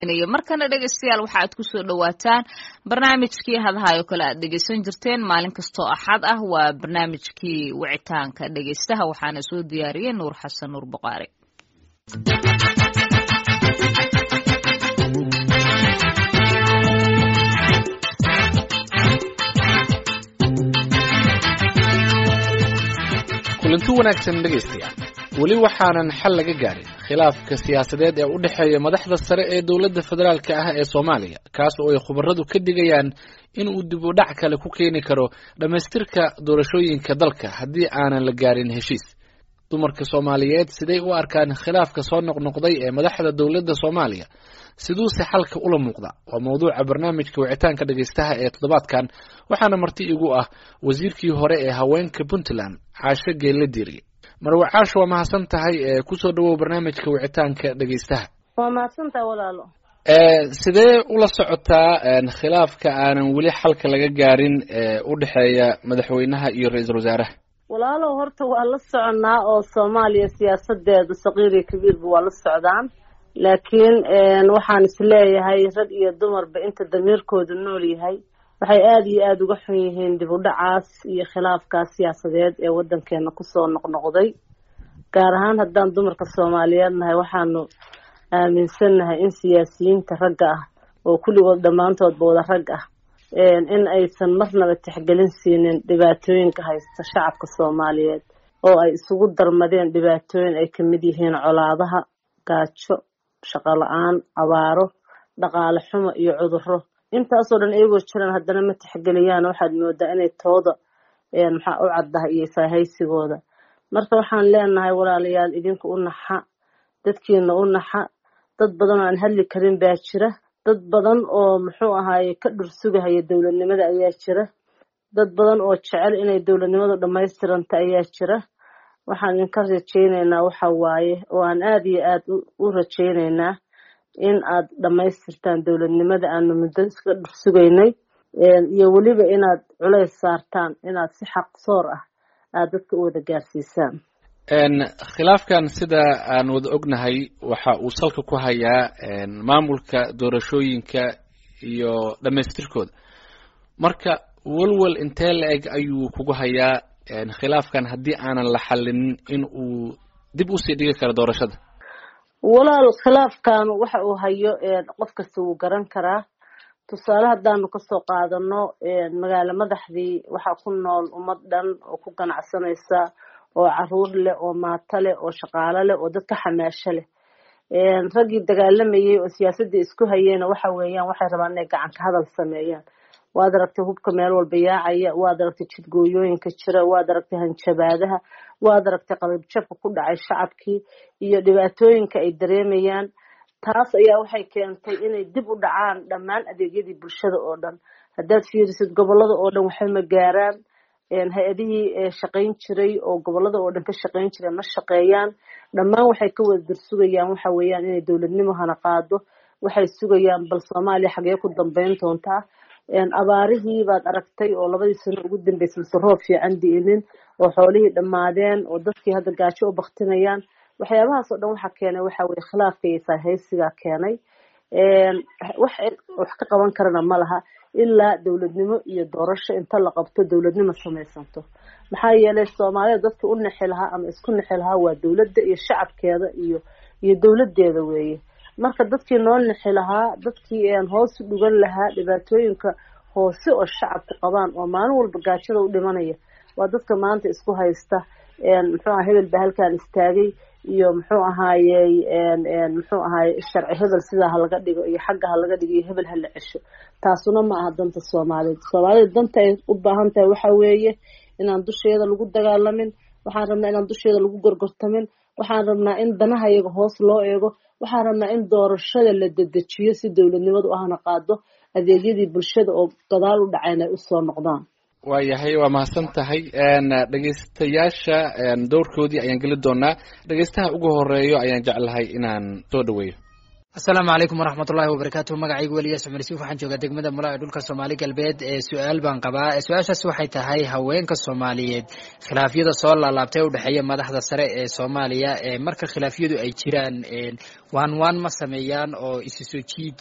markana dhegeystayaal waxa aad kusoo dhawaataan barnaamijkii hadahayo kale aad dhegeysan jirteen maalin kastoo axad ah waa barnaamijkii wicitaanka dhegeystaha waxaana soo diyaariyey nuur xasan nuur buqaari kulanti wanaagsan dhegaystayaal weli waxaanan xal laga gaarin khilaafka siyaasadeed ee u dhexeeya madaxda sare ee dowladda federaalka ah ee soomaaliya kaas oo ay khubaradu ka digayaan in uu dib u dhac kale ku keeni karo dhammaystirka doorashooyinka dalka haddii aanan la gaarin heshiis dumarka soomaaliyeed siday u arkaan khilaafka soo noqnoqday ee madaxda dowladda soomaaliya siduuse xalka ula muuqda waa mawduuca barnaamijka wicitaanka dhegaystaha ee toddobaadkan waxaana marti igu ah wasiirkii hore ee haweenka puntland caasho geelle diiriye marwe caasho waa mahadsan tahay ee kusoo dhawow barnaamijka wicitaanka dhegaystaha waa mahadsantaha walaalo sidee ula socotaa khilaafka aanan weli xalka laga gaarin ee u dhexeeya madaxweynaha iyo ra-iisul wasaaraha walaalow horta waa la soconaa oo soomaaliya siyaasadeedu saqiir iyo kabiirba waa la socdaan laakiin waxaan isleeyahay rag iyo dumarba inta damiirkoodu nool yahay waxay aada iyo aada uga xun yihiin dib u dhacaas iyo khilaafkaas siyaasadeed ee waddankeena kusoo noqnoqday gaar ahaan haddaan dumarka soomaaliyeed nahay waxaanu aaminsannahay in siyaasiyiinta ragga ah oo kulligood dhammaantoodba wada rag ah in aysan marnaba tixgelin siinin dhibaatooyinka haysta shacabka soomaaliyeed oo ay isugu darmadeen dhibaatooyin ay kamid yihiin colaadaha gaajo shaqo la-aan abaaro dhaqaale xumo iyo cuduro intaasoo dhan iyagoo jiraan haddana ma tixgeliyaan waxaad moodaa inay tooda maxaa u caddahay iyo saahaysigooda marka waxaan leenahay walaalayaal idinka u naxa dadkiina u naxa dad badan oo aan hadli karin baa jira dad badan oo muxuu ahaaye ka dhursugahaya dowladnimada ayaa jira dad badan oo jecel inay dowladnimadu dhammaystiranta ayaa jira waxaan idinka rajaynaynaa waxa waaye oo aan aada iyo aada u rajaynaynaa in aad dhammaystirtaan dowladnimada aanu muddo iska dhursugaynay iyo weliba inaad culays saartaan inaad si xaq soor ah aada dadka u wada gaarsiisaan khilaafkan sida aan wada ognahay waxa uu salka ku hayaa maamulka doorashooyinka iyo dhammaystirkooda marka welwel intee la eg ayuu kugu hayaa khilaafkan haddii aanan la xalinin in uu dib usii dhigi karo doorashada walaal khilaafkan waxa uu hayo qof kasta wuu garan karaa tusaale haddaanu kasoo qaadano magaalo madaxdii waxaa ku nool ummad dhan oo ku ganacsanaysa oo caruur leh oo maato leh oo shaqaalo leh oo dad ka xamaasho leh raggii dagaalamayay oo siyaasadii isku hayeen waxa weeyaan waxay rabaan inay gacan ka hadal sameeyaan waad aragtay hubka meel walba yaacaya waad aragtay jidgooyooyinka jira waad aragtay hanjabaadaha waad aragtay qalabjabka ku dhacay shacabkii iyo dhibaatooyinka ay dareemayaan taas ayaa waxay keentay inay dib u dhacaan dhammaan adeegyadii bulshada oo dhan haddaad fiirisid gobolada oo dhan waxay ma gaaraan hay-adihii shaqayn jiray oo gobolada oo dhan ka shaqayn jiray ma shaqeeyaan dhammaan waxay ka wada darsugayaan waxa weeyaan inay dowladnimo hana qaado waxay sugayaan bal soomaaliya xagee ku dambeyn doontaa abaarihii baad aragtay oo labadii sano ugu dambeysay mase roob fiican di'inin oo xoolihii dhammaadeen oo dadkii hadda gaajo u baktinayaan waxyaabahaas oo dhan waxaa keenay waxa weye khilaafka iyo saahaysigaa keenay wax wax ka qaban karana ma laha ilaa dowladnimo iyo doorasho inta la qabto dowladnimo samaysanto maxaa yeelay soomaalida dadkii u nexi lahaa ama isku nexi lahaa waa dowladda iyo shacabkeeda iyo iyo dowladeeda weeye marka dadkii noo nexi lahaa dadkii hoos u dhugan lahaa dhibaatooyinka hoose oo shacabku qabaan oo maalin walba gaajada u dhimanaya waa dadka maanta isku haysta muxuu aha hebel baa halkaan istaagay iyo muxuu ahaayey muxuu ahaaye sharci hebel sidaa halaga dhigo iyo xagga halaga dhigo iyo hebel hala cesho taasuna ma aha danta soomaaliyeed soomaalida danta ay u baahan tahay waxa weeye inaan dusheeda lagu dagaalamin waxaan rabnaa inaan dusheeda lagu gorgortamin waxaan rabnaa in danaha iyaga hoos loo eego waxaan rabnaa in doorashada la dedejiyo si dowladnimadu ahna qaado adeegyadii bulshada oo gadaal u dhacayn ay usoo noqdaan waayahay waa mahadsan tahay dhegeystayaasha dowrkoodii ayaan geli doonaa dhegeystaha ugu horeeyo ayaan jeclahay inaan soo dhaweeyo asalaamu calaykum waraxmatullahi wabarakaatu magacaygu weliyaas cumar yuusuf waxaan joogaa degmada mula ee dhulka soomaali galbeed ee su-aal baan qabaa su-aashaas waxay tahay haweenka soomaaliyeed khilaafyada soo laalaabtay udhexeeya madaxda sare ee soomaaliya marka khilaafyadu ay jiraan waan waan ma sameeyaan oo isu soo jiid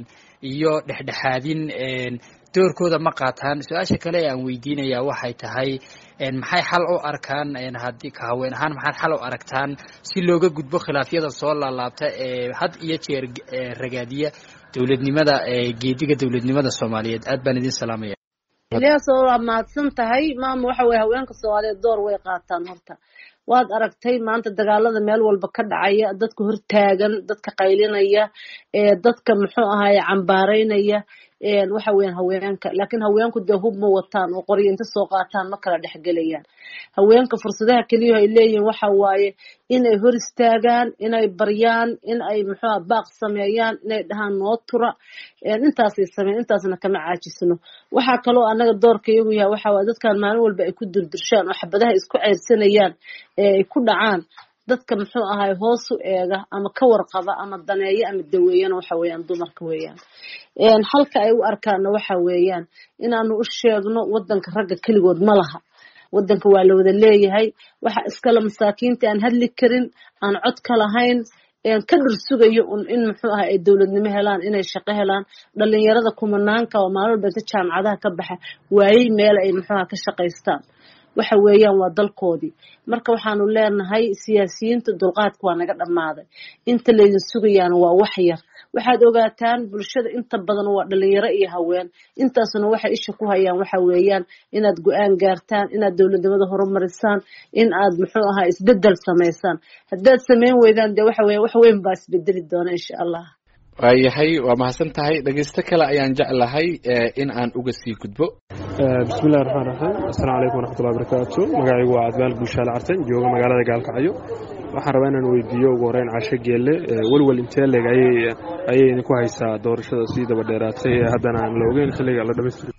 iyo dhexdhexaadin doorkooda ma qaataan su-aasha kale aan weydiinaya waxay tahay maxay xal u arkaan haddii ka haween ahaan maxaad xal u aragtaan si looga gudbo khilaafyada soo laalaabta ee had iyo jeer ragaadiya dowladnimada geediga dowladnimada soomaaliyeed aad baan idin salaamaya ilyas waa mahadsan tahay maama waxa weye haweenka soomaaliyeed door way qaataan horta waad aragtay maanta dagaalada meel walba ka dhacaya dadka hortaagan dadka qaylinaya dadka muxuu ahaye cambaaraynaya waxa weyan haweenka laakiin haweenku dee hub ma wataan oo qoryo inta soo qaataan ma kala dhexgelayaan haweenka fursadaha keliya ay leeyihiin waxa waaye inay hor istaagaan inay baryaan in ay muxuuha baaq sameeyaan inay dhahaan noo tura intaasay sameyn intaasna kama caajisno waxaa kaloo anaga doorka iyagu yahay waxa waye dadkan maalin walba ay ku durdurshaan oo xabadaha isku ceyrsanayaan ee ay ku dhacaan dadka muxuu ahay hoos u eega ama ka warqaba ama daneeya ama daweeyana waxa weeyaan dumarka weeyaan halka ay u arkaana waxa weeyaan inaanu u sheegno wadanka ragga keligood ma laha wadanka waa la wada leeyahay waxa iskale masaakiinta aan hadli karin aan cod ka lahayn ka dhursugayo un in muxuu ahay ay dowladnimo helaan inay shaqo helaan dhalinyarada kumanaanka oo maalin walba inta jaamacadaha ka baxa waayey meel ay muxuuha ka shaqaystaan waxa weeyaan waa dalkoodii marka waxaanu leenahay siyaasiyiinta dulqaadka waa naga dhammaaday inta laydin sugayaana waa wax yar waxaad ogaataan bulshada inta badan waa dhalinyaro iyo haween intaasuna waxay isha ku hayaan waxa weeyaan inaad go-aan gaartaan inaad dowladnimada horumarisaan in aad muxuu ahaa isbedel samaysaan haddaad samayn weydaan dee waxa weya wax weyn baa isbedeli doona insha allah waayahay waa mahadsan tahay dhegeysto kale ayaan jeclahay in aan uga sii gudbo bismillahi raxmaan raxiim assalaamu calaykum waraxmatullahi barakaatu magacaygu waa cadmaal buushaale cartan jooga magaalada gaalkacyo waxaan rabaa inaan weydiiyo ugu horeyn casho geelle welwel intee leeg ayay idinku haysaa doorashada sii daba dheeraatay ee haddana aan la ogeyn xilliga la dhamaystiri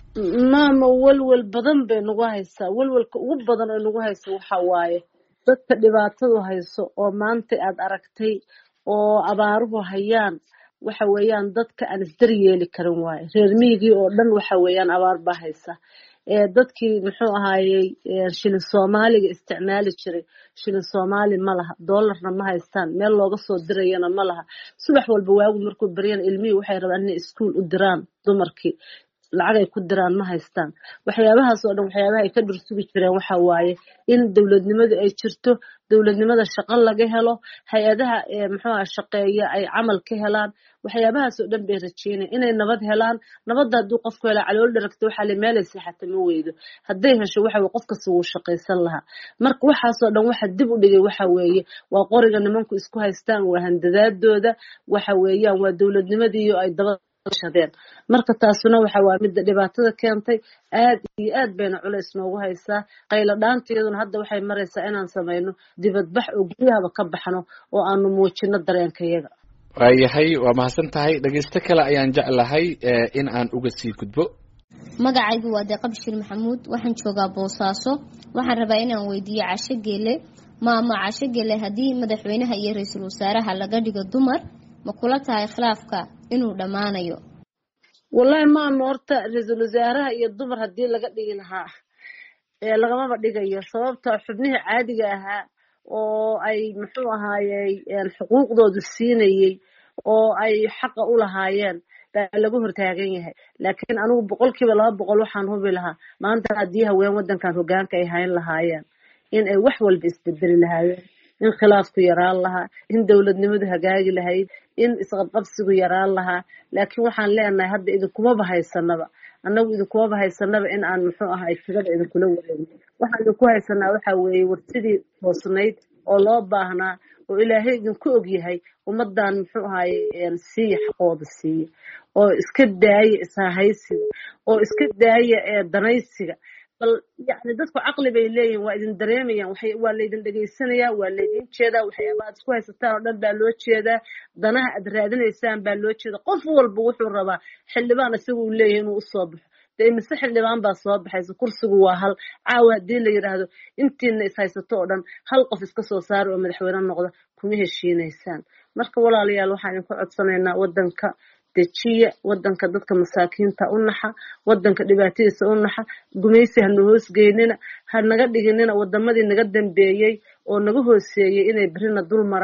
maama welwel badan bay nagu haysaa welwelka ugu badan oo nagu haysa waxa waaye dadka dhibaatadu hayso oo maanta aad aragtay oo abaaruhu hayaan waxa weeyaan dadka aan isdaryeeli karin waaye reer miyigii oo dhan waxa weeyaan abaar baa haysa dadkii muxuu ahaayey shilin soomaaliga isticmaali jiray shilin soomaali ma laha doolarna ma haystaan meel looga soo dirayana ma laha subax walba waagu markuu baryana ilmihii waxay rabaan inay iskuol u diraan dumarkii lacag ay ku diraan ma haystaan waxyaabahaas oo dhan waxyaabaha ay ka dhursugi jireen waxa waaye in dowladnimadu ay jirto dowladnimada shaqo laga helo hay-adaha muxuuha shaqeeya ay camal ka helaan waxyaabahaas oo dhan bay rajeynaya inay nabad helaan nabadda hadduu qofku helaa calool dharagto waxaa le meelay seexata ma weydo hadday hesho waxa weye qof kasta wuu shaqaysan lahaa marka waxaasoo dhan waxa dib u dhigay waxa weeye waa qoriga nimanku isku haystaan waa handadaadooda waxa weeyaan waa dowladnimadiiyo ay daba shadeen marka taasuna waxa waa midda dhibaatada keentay aad iyo aad bayna culays noogu haysaa qaylo dhaanteeduna hadda waxay maraysaa inaan samayno dibadbax oo guryahaba ka baxno oo aanu muujino dareenkayaga waayahay waa mahadsan tahay dhegeysto kale ayaan jeclahay in aan uga sii gudbo magacaygu waa deeqa bashir maxamuud waxaan joogaa boosaaso waxaan rabaa inaan weydiiyo casho geele maama casho geele haddii madaxweynaha iyo ra-iisul wasaaraha laga dhigo dumar ma kula tahay khilaafka inuu dhammaanayo wallahi maama horta ra-iisul wasaaraha iyo dumar haddii laga dhigi lahaa lagamaba dhigayo sababta xubnihii caadiga ahaa oo ay muxuu ahaayey xuquuqdoodu siinayey oo ay xaqa u lahaayeen baa lagu hortaagan yahay laakiin anigu boqolkiiba laba boqol waxaan hubi lahaa maanta haddii haween waddankan hogaanka ay hayn lahaayeen in ay wax walba isbedeli lahaayeen in khilaafku yaraan lahaa in dowladnimadu hagaagi lahayd in isqabqabsigu yaraan lahaa laakiin waxaan leenahay hadda idinkumaba haysanaba annagu idinkumaba haysanaba in aan muxuu ahay tigada idinkula wareegno waxaan idinku haysanaa waxa weeye warsidii toosnayd oo loo baahnaa oo ilaahay idinku ogyahay ummadan muxuu ahaye siiya xaqooda siiya oo iska daaya ishahaysiga oo iska daaya danaysiga bal yani dadku caqli bay leeyihin waa idin dareemayaan waa laydin dhegeysanaya waa laydin jeedaa waxyaaba aad isku haysataan oo dhan baa loo jeedaa danaha aad raadinaysaan baa loo jeeda qof walba wuxuu rabaa xildhibaan isagu uu leeyahay inuu usoo baxo dee mise xildhibaan baa soo baxaysa kursigu waa hal caawa haddii la yidhaahdo intiina is haysato oo dhan hal qof iska soo saara oo madaxweyne noqda kuma heshiinaysaan marka walaalayaal waxaan idinku codsanaynaa waddanka dejiya wadanka dadka masaakiinta u naxa wadanka dhibaatadiisa u naxa gumaysi hana hoosgeynina ha naga dhiginina wadamadii naga dambeeyey oo naga hooseeyey inay berina dul maraan ha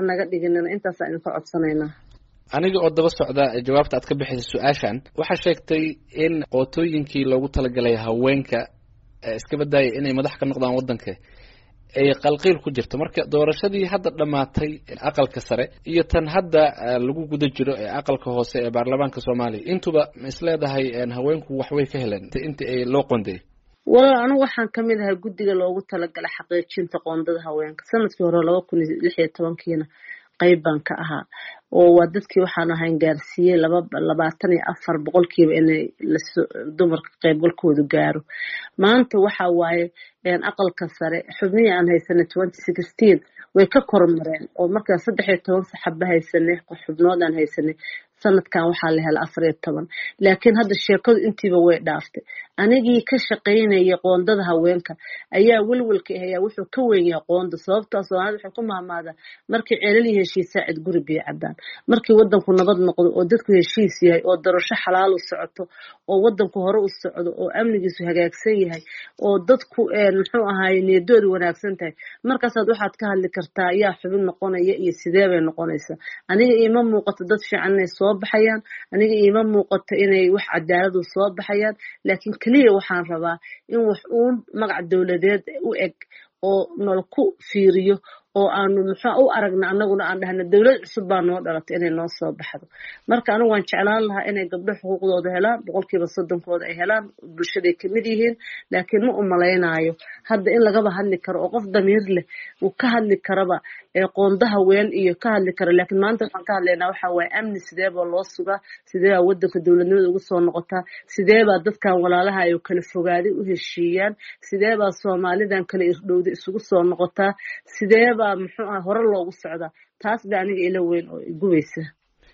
naga dhiginina intaasaan idinka codsanaynaa aniga oo daba socda jawaabta aad ka bixisay su-aashan waxaa sheegtay in qootooyinkii loogu talagalay haweenka iska badaaya inay madax ka noqdaan waddanka ay qalqiil ku jirto marka doorashadii hadda dhammaatay aqalka sare iyo tan hadda lagu guda jiro ee aqalka hoose ee baarlamaanka soomaaliya intuba ma is leedahay haweenku waxbay ka heleen inta ay loo qondeey walaal anigu waxaan kamid ahay guddiga loogu talagalay xaqiijinta qoondada haweenka sanadkii hore laba kun iyo lix iyo tobankiina qayb baan ka ahaa oo waa dadkii waxaan ahayn gaarsiiyey laba labaatan iyo afar boqolkiiba inay dumarka qaybgalkoodu gaaro maanta waxa waaye aqalka sare xubnihii aan haysanay twenty sixteen way ka kormareen oo markaan saddex iyo toban saxaba haysanay xubnood aan haysanay sanadkan waxaa la helay afar iyo toban laakiin hadda sheekadu intiiba way dhaaftay anigii ka shaqaynayay qoondada haweenka ayaa welwelka ahayaa wuxuu ka weyn yahay qoonda sababtaa soomaalida waxay ku mahmaadaa markii ceelali heshiisaa cid guri biyo cabaan markii wadanku nabad noqdo oo dadku heshiis yahay oo darasho xalaal u socoto oo wadanku hore u socdo oo amnigiisu hagaagsan yahay oo dadku muxuu ahaay niyadoodu wanaagsan tahay markaasaad waxaad ka hadli kartaa yaa xubin noqonaya iyo sidee bay noqonaysaa aniga iima muuqato dad fiican inay soo baxayaan aniga iima muuqato inay wax cadaaladu soo baxayaan laakiin keliya waxaan rabaa in wax uun magac dowladeed u eg oo nala ku fiiriyo oo aanu muxua u aragna anaguna aan dhahna dowlad cusub baa noo dhalatay inay noo soo baxdo marka anigu waan jeclaan lahaa inay gabdho xuquuqdooda helaan boqolkiiba soddonkooda ay helaan bulshaday kamid yihiin laakiin ma umalaynaayo hadda in lagaba hadli karo oo qof damiir leh uu ka hadli karaba qoonda haween iyo ka hadli karo laakiin maanta waxaan ka hadlaynaa waxa waaye amni sideebaa loo sugaa sideebaa wadanka dowladnimada ugu soo noqotaa sideebaa dadkan walaalaha ay kala fogaaday u heshiiyaan sideebaa soomaalidan kala irdhowda isugu soo noqotaa sideebaa muxuu ah hore loogu socdaa taas ba aniga ila weyn oo igubaysa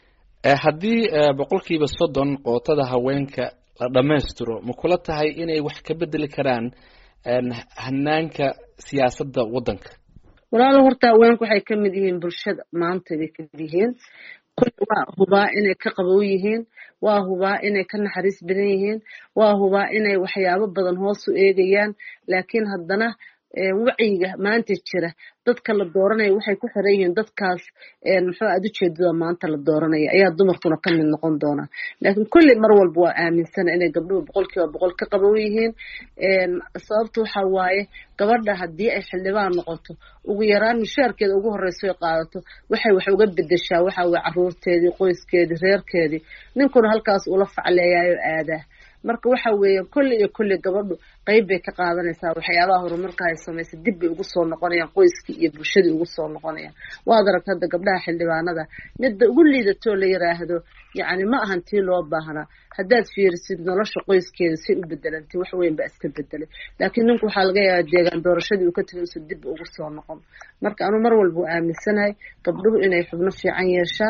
haddii boqolkiiba soddon qootada haweenka la dhammaystiro ma kula tahay inay wax ka bedeli karaan hanaanka siyaasadda waddanka walaalo horta haweenku waxay kamid yihiin bulshada maanta bay kamid yihiin kulli waa hubaa inay ka qabow yihiin waa hubaa inay ka naxariis badan yihiin waa hubaa inay waxyaabo badan hoos u eegayaan laakiin haddana wacyiga maanta jira dadka la dooranaya waxay ku xiran yihiin dadkaas muxuu aad ujeedada maanta la dooranaya ayaa dumarkuna ka mid noqon doonaa laakiin kulli mar walba waa aaminsana inay gabdhuhu boqolkiiba boqol ka qabow yihiin sababta waxa waaye gabadha haddii ay xildhibaan noqoto ugu yaraan mushaarkeeda ugu horeyso ay qaadato waxay wax uga bedeshaa waxa waye caruurteedii qoyskeedii reerkeedii ninkuna halkaas ula facleeyaayo aadaa marka waxa weeye kulli iyo kulli gabadhu qeyb bay ka qaadanaysaa waxyaabaha horumarka ay samaysay dib bay ugu soo noqonayaan qoyskii iyo bulshadii ugu soo noqonayaan waad aragta hadda gabdhaha xildhibaanada midda ugu liidatoo la yiraahdo yacni ma ahan tii loo baahnaa haddaad fiirisid nolosha qoyskeeda say u bedelantay wax weyn baa iska bedelay laakiin ninku waxaa laga yaabaa deegaan doorashadii uu ka tegay usa dib ugu soo noqon marka anuu mar walba u aaminsanahay gabdhuhu inay xubno fiican yeeshaan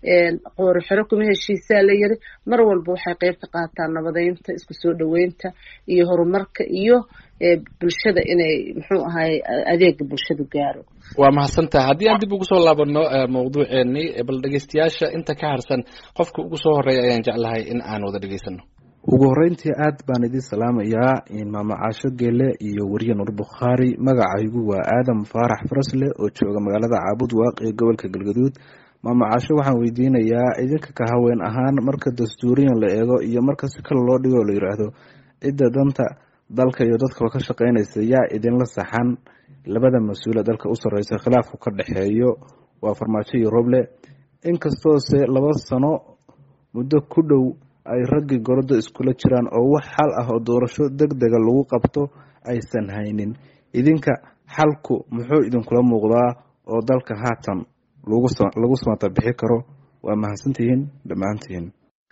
qoori xero kuma heshiisaa la yiri mar walba waxay qeyb ka qaataan nabadeynta isku soo dhaweynta iyo horumarka iyo bulshada inay muxuu ahay adeega bulshadu gaaro waa mahadsantaha haddii aan dib ugu soo laabano mawduuceeni bal dhegeystayaasha inta ka harsan qofka ugu soo horeeya ayaan jeclahay in aan wada dhegeysano ugu horeyntii aad baan idin salaamayaa maama caasho geele iyo weriye nur bukhaari magacaygu waa aadam faarax farasle oo jooga magaalada caabud waaq ee gobolka galgaduud maama caasho waxaan weydiinayaa idinka ka haween ahaan marka dastuuriyan la eego iyo marka si kale loo dhigo la yiraahdo cidda danta dalka iyo dadkaba ka shaqeynaysa yaa idinla saxan labada mas-uule dalka u sarreysa khilaafku ka dhexeeyo waa farmaajo iyo roble inkastoose laba sano muddo ku dhow ay raggii gorodo iskula jiraan oo wax xal ah oo doorasho deg dega lagu qabto aysan haynin idinka xalku muxuu idinkula muuqdaa oo dalka haatan lagu samata bixi karo waa mahadsantihiin dhammaantihiin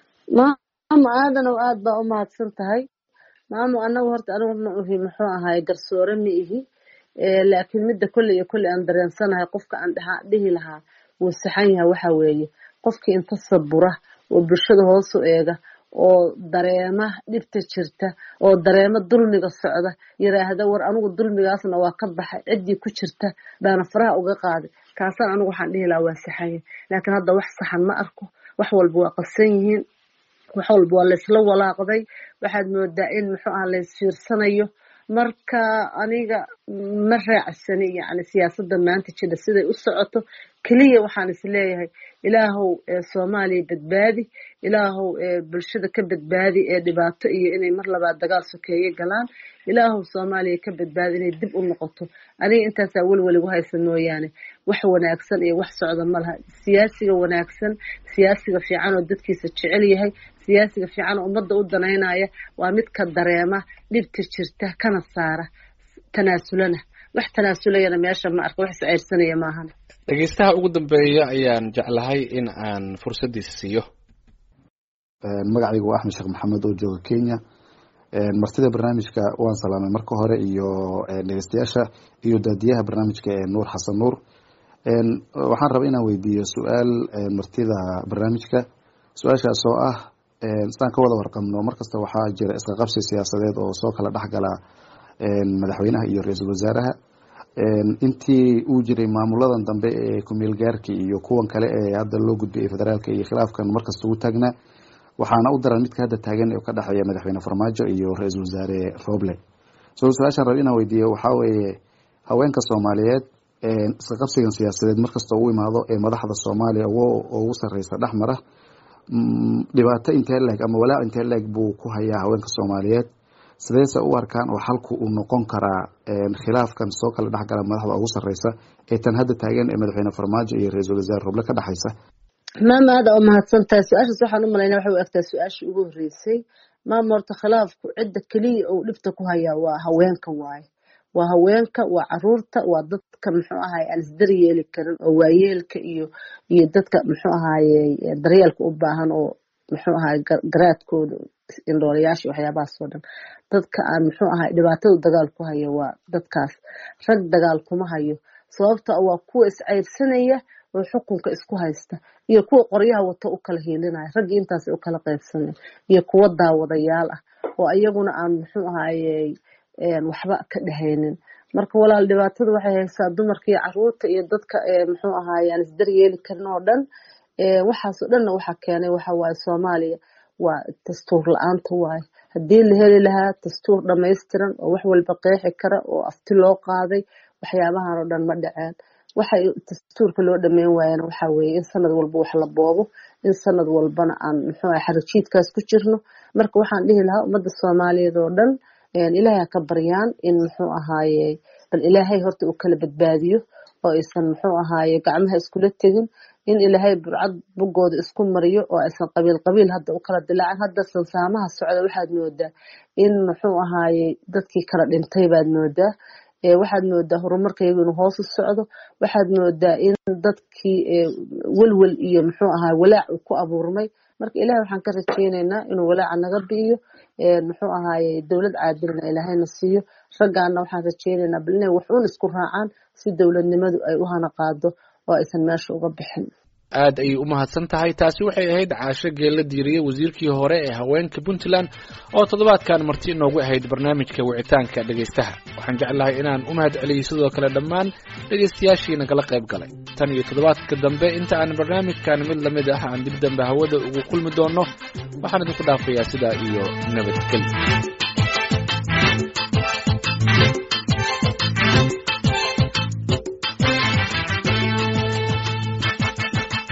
maamo aadanow aad baa u mahadsan tahay maamo anagu horta anigu ma uhi muxuu ahaay garsoore ma ihi laakiin midda kolley iyo kolley aan dareensanahay qofka aan dhihi lahaa wuu saxan yahay waxa weeye qofkii inta sabura oo bulshada hoos u eega oo dareema dhibta jirta oo dareema dulmiga socda yiraahda war anigu dulmigaasna waa ka baxay ciddii ku jirta baana faraha uga qaaday kaasaan anigu waxaan dhihi lahaa waa saxanya laakiin hadda wax saxan ma arko wax walba waa qasan yihiin wax walba waa laysla walaaqday waxaad moodaa in muxuu ah laysfiirsanayo marka aniga ma raacsani yani siyaasadda maanta jira siday u socoto keliya waxaan is leeyahay ilaahow soomaaliya badbaadi ilaahow bulshada ka badbaadi ee dhibaato iyo inay mar labaad dagaal sokeeye galaan ilaahow soomaaliya ka badbaadi inay dib u noqoto aniga intaasaa welwel igu haysa mooyaane wax wanaagsan iyo wax socda ma laha siyaasiga wanaagsan siyaasiga fiican oo dadkiisa jecel yahay siyaasiga fiican oo ummadda u danaynaya waa mid ka dareema dhibta jirta kana saara tanaasulana wax tanaasulayana meesha ma arka wax isceyrsanaya maahan dhegeystaha ugu dambeeya ayaan jeclahay in aan fursaddiisa siiyo magacaygu waa axmed sheekh maxamed oo jooga kenya martida barnaamijka waan salaamay marka hore iyo dhegeystayaasha iyo daadiyaha barnaamijka ee nuur xasan nuur waxaan rabaa inaan weydiiyo su-aal martida barnaamijka su-aashaas oo ah sidaan ka wada warqabno markasta waxaa jira iska qabsi siyaasadeed oo soo kala dhexgala madaxweynaha iyo ra-iisul wasaaraha intii uu jiray maamuladan dambe ee kumeel gaarka iyo kuwan kale ee hadda loo gudbiyay federaalka iyo khilaafkan markasta ugu taagnaa waxaana u daran midka hadda taagan oo ka dhexeeya madaxweyne farmaajo iyo ra-iisul wasaare roble so su-aashaan raba inaan weydiiyo waxaa weeye haweenka soomaaliyeed iska qabsigan siyaasadeed markasta ugu imaado ee madaxda soomaaliya ugu sareysa dhexmara dhibaato intee leeg ama walaac intee leeg buu ku hayaa haweenka soomaaliyeed sideese u arkaan oo xalku uu noqon karaa khilaafkan soo kala dhexgala madaxda ugu sareysa ee tan hadda taagan ee madaxweyne farmaajo iyo ra-iisul wasaare roble ka dhexeysa maama aada u mahadsan tahay su-aashaas waxaan u malaynaa waxay u egtaa su-aashii ugu horreysay maama horta khilaafku cidda keliya uu dhibta ku hayaa waa haweenka waaye waa haweenka waa caruurta waa dadka muxuu ahaye aan isdaryeeli karin oo waayeelka iyo iyo dadka muxuu ahaye daryeelka u baahan oo muxuu ahaye garaadkooda indhoolayaasha waxyaabahaas oo dhan dadka aan muxuu ahaye dhibaatada dagaal ku hayo waa dadkaas rag dagaal kuma hayo sababta waa kuwa iscayrsanaya oo xukunka isku haysta iyo kuwa qoryaha wata u kala hiilinaya raggii intaas u kala qaybsanay iyo kuwa daawadayaal ah oo iyaguna aan muxuu ahaye waxba ka dhehaynin marka walaal dhibaatada waxay haysaa dumarka iyo caruurta iyo dadka muxuu ahaye aan isdaryeeli karin oo dhan waxaasoo dhanna waxa keenay waxa waaye soomaaliya waa dastuur la-aanta waaye haddii la heli lahaa dastuur dhamaystiran oo wax walba qeexi kara oo afti loo qaaday waxyaabahan oo dhan ma dhaceen waxay dastuurka loo dhameyn waayana waxa weeye in sanad walba wax la boobo in sanad walbana aan muxuu ahay xarajiidkaas ku jirno marka waxaan dhihi lahaa ummadda soomaaliyeed oo dhan ilaahay ha ka baryaan in muxuu ahaaye bal ilaahay horta uu kala badbaadiyo oo aysan muxuu ahaaye gacmaha iskula tegin in ilaahay burcad bugooda isku mariyo oo aysan qabiil qabiil hadda u kala dilaacin hadda sansaamaha socda waxaad moodaa in muxuu ahaaye dadkii kala dhintay baad moodaa waxaad moodaa horumarkaygu inuu hoos u socdo waxaad moodaa in dadkii welwel iyo muxuu ahaa walaac uu ku abuurmay marka ilahay waxaan ka rajeyneynaa inuu walaaca naga bi'iyo muxuu ahaaye dowlad caadilna ilaahayna siiyo raggaana waxaan rajeyneynaa bal inay waxuun isku raacaan si dowladnimadu ay u hana qaado oo aysan meesha uga bixin aad ayay u mahadsan tahay taasi waxay ahayd caasho geella diiriye wasiirkii hore ee haweenka puntland oo toddobaadkan marti inoogu ahayd barnaamijka wicitaanka dhegaystaha waxaan jeclahay inaan u mahad celiyey sidoo kale dhammaan dhegaystayaashii nagala qayb galay tan iyo toddobaadka dambe inta aan barnaamijkan mid lamid ah aan dib dambe hawada ugu kulmi doonno waxaan idinku dhaafayaa sidaa iyo nabadgelyo